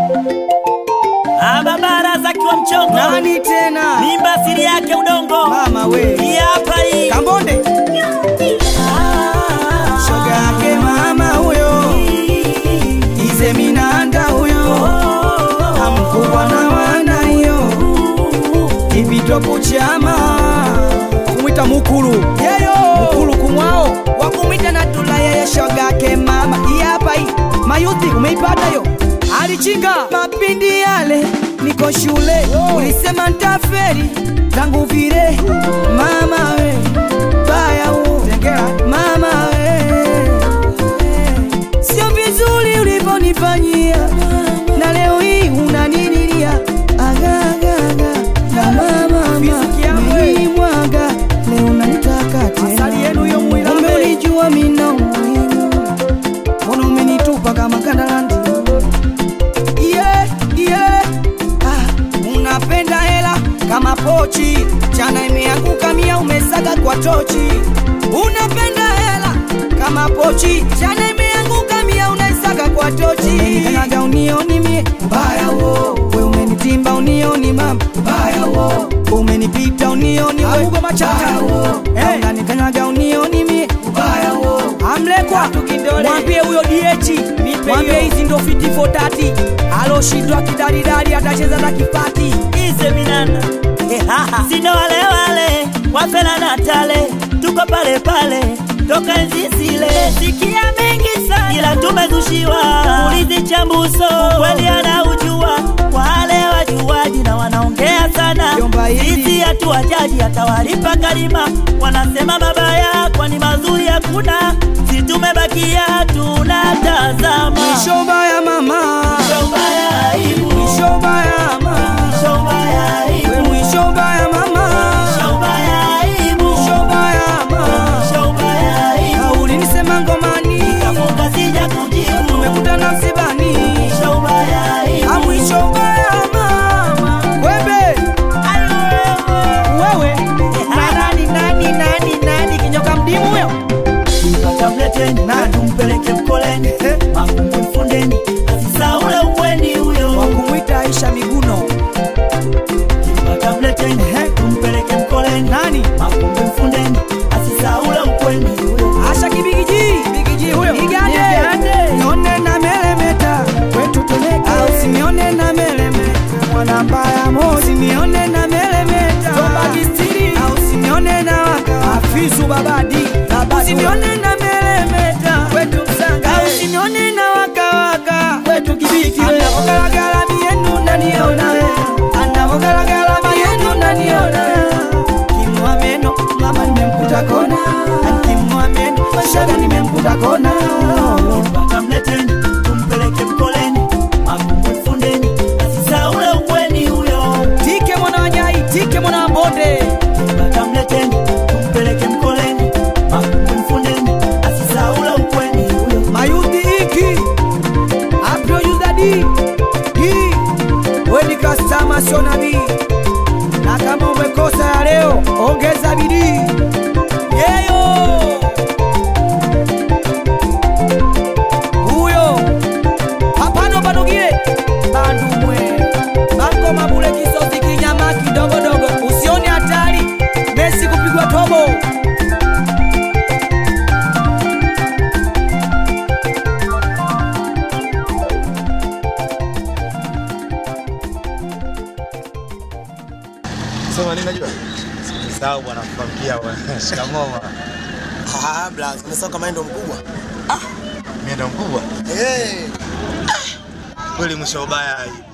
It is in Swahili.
Ababara kiwa mchongo Nani tena? mimba asili yake udongo Mama we. hii hapa hii Kambonde. Shoga yake mama huyo. Ize minanda huyo. Amkubwa na wana hiyo. Ipito kuchama. Kumwita mukulu. Yeyo. Mukulu kumwao. Wakumwita na tula yeye shoga yake mama. Hii hapa hii. Mayuthi umeipata yo. Alichinga mapindi yale niko shule ulisema ntaferi tangu vile mama we baya u mama we sio vizuri ulivyonifanyia na leo hii unanililia agagaga na mama mwaga leo nanitaka tena umenijua mina umuhimu mbona umenitupa kama kandalandi yeah, yeah. Ah, unapenda hela kama pochi chana imeanguka mia umesaga kwa tochi unapenda hela kama pochi chana imeanguka mia unaisaga kwa tochi umenikanyaga unioni mie mbaya wo we umenitimba unioni mama mbaya wo umenipita unioni we machata wo hey. unanikanyaga unioni mie mbaya wo amlekwa mwambie huyo diechi mwambie hizi ndo fiti fotati aloshindwa kidaridari atacheza na kipati ize minanda sina wale wale wafela na tale tuko pale pale toka enzi zile sikia mengi sana ila tumezushiwa ulizi chambuso kweli anaujua wale wajuaji na wanaongea sana Jomba hili. sisi hatuwajaji atawalipa kalima wanasema mabaya kwani mazuri hakuna si tumebakia tunatazama mwisho mbaya mama Mwisho mbaya aibu. mwisho mbaya mama Mwisho mbaya aibu. we mwisho mbaya mama Mwisho mbaya aibu. mwisho mbaya mama Mwisho mbaya aibu. ulinisema ngomani Kafunga sija kujibu. tumekutana msibani Mwisho mbaya aibu. Ah, mwisho mbaya mama webe wewe na nani nani nani nani kinyoka mdimu huyo Wakamleteni na tumpeleke mkoleni makumbu mfundeni asisaule ukweni huyo wakumwita Aisha Miguno wakamleteni tumpeleke mkoleni nani makumbu mfundeni asisaule ukweni huyo Asha kibigiji bigiji huyo Igande nione na melemeta kwetu tuleke au sinione na melemeta mwana mbaya mozi sinione na melemeta Tomba kistiri au sinione na waka afisu babadi sinione na melemeta kwetu msanga au sinione na waka waka kwetu kibiki anapogalagala mienu naniona anapogalagala mienu naniona kimwa meno mama nimemkuta kona kimwa meno shaga nimemkuta kona wakamleteni tumpeleke mkoleni makumbu mfundeni asisaule ukweni huyo tike mwana wanyai tike mwana wambonde wakamleteni tumpeleke mkoleni makumbu mfundeni asisaule ukweni huyo mayuthi iki aproyudadi di weni kastama sio nabii na kama umekosa ya leo ongeza bidii yeyo huyo hapano panogile bandumwe bako mabule kisozi kinyama kidogodogo usione hatari mesi kupigwa tobo Sema nini najua? Sawa bwana kukwambia bwana. Shikamoo bwana. Ah, blaza, umesahau kama yeye ndo mkubwa. Mimi ndo mkubwa. Eh, Kweli mwisho ubaya